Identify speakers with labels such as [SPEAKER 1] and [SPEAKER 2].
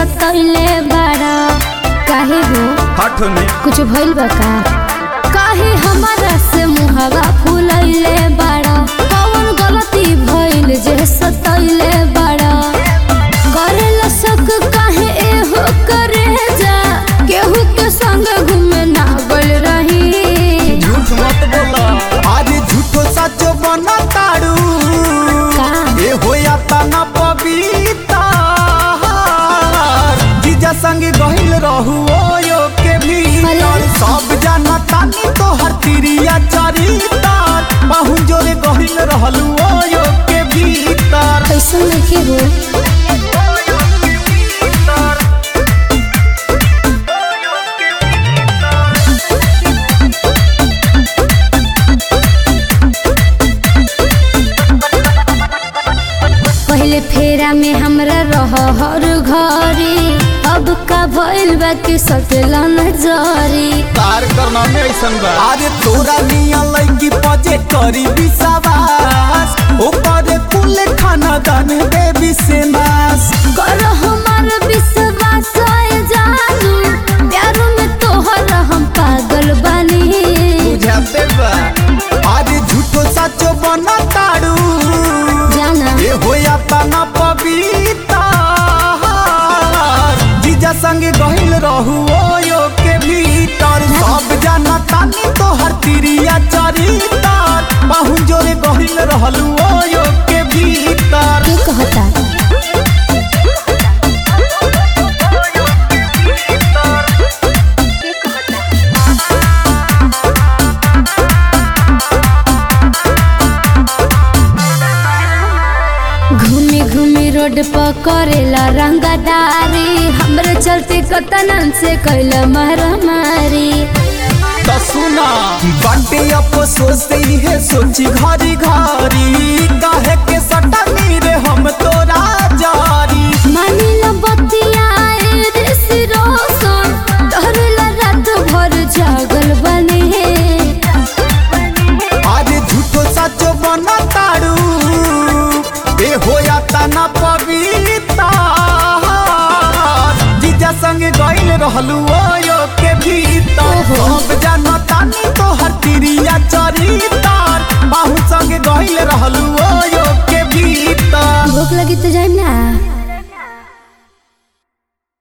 [SPEAKER 1] सतैले बाड़ा काहे हो
[SPEAKER 2] हट ने
[SPEAKER 1] कुछ भइल बा का काहे हमारा से मुहावा फुलैले बाड़ा कौन गलती भइल जे सतैले बाड़ा करेला शक काहे एहो करे जा केहू के संग घूमे ना गल रही
[SPEAKER 2] झूठ मत बोला
[SPEAKER 3] अरे झूठो सचो बना ताड़ू
[SPEAKER 1] का
[SPEAKER 3] ए होया तना पविता जीजा संग गहिल रहू ओयो के भीतर
[SPEAKER 1] अरे।
[SPEAKER 3] सब जाना तानी तो हर तिरिया चरितार बाहु जोरे गहिल रहलू ओयो के भीतर
[SPEAKER 1] कैसन लिखे हो पहले फेरा में हमरा रह हर घरी अब का भइल बा कि सटला नजरी
[SPEAKER 2] तार करना में ऐसन बा
[SPEAKER 3] अरे तोरा निया लगी पजे करी विश्वास ओकर कुल खाना दान देवी से नास
[SPEAKER 1] कर हमार विश्वास है जानू प्यार में तोहर हम पागल बनी
[SPEAKER 2] बुझाते बा
[SPEAKER 3] अरे झूठो सचो बना ताड़ू
[SPEAKER 1] जाना
[SPEAKER 3] ए होया तना पविता जीजा संग गहिल रहू ओयो के भीतर सब जाना तानी तो हर तिरिया चरितार बाहु जोरे गहिल रहलू ओयो के भीतर
[SPEAKER 1] के कहता घूमी घूमी रोड पर करेला रंगदारी हमरे चलते कतनन से कैला मारामारी
[SPEAKER 3] तो सुना बाटे अफसोस है सोची घरी घरी काहे के सटनी रे हम तोरा जारी
[SPEAKER 1] मानिला बतिया रे सिरोसन तोहरेला रात भर जागल बने
[SPEAKER 3] अरे झूठो सचो बना ताड़ू ए होया तना पविता जीजा संग गइल रहलू ओयो के भीतर
[SPEAKER 1] ओहो।
[SPEAKER 3] सब जाना तानी तो हर तिरिया चरितार बाहु संग गइल रहलू ओयो के भीतर
[SPEAKER 1] भूख लगी तो जाइम ना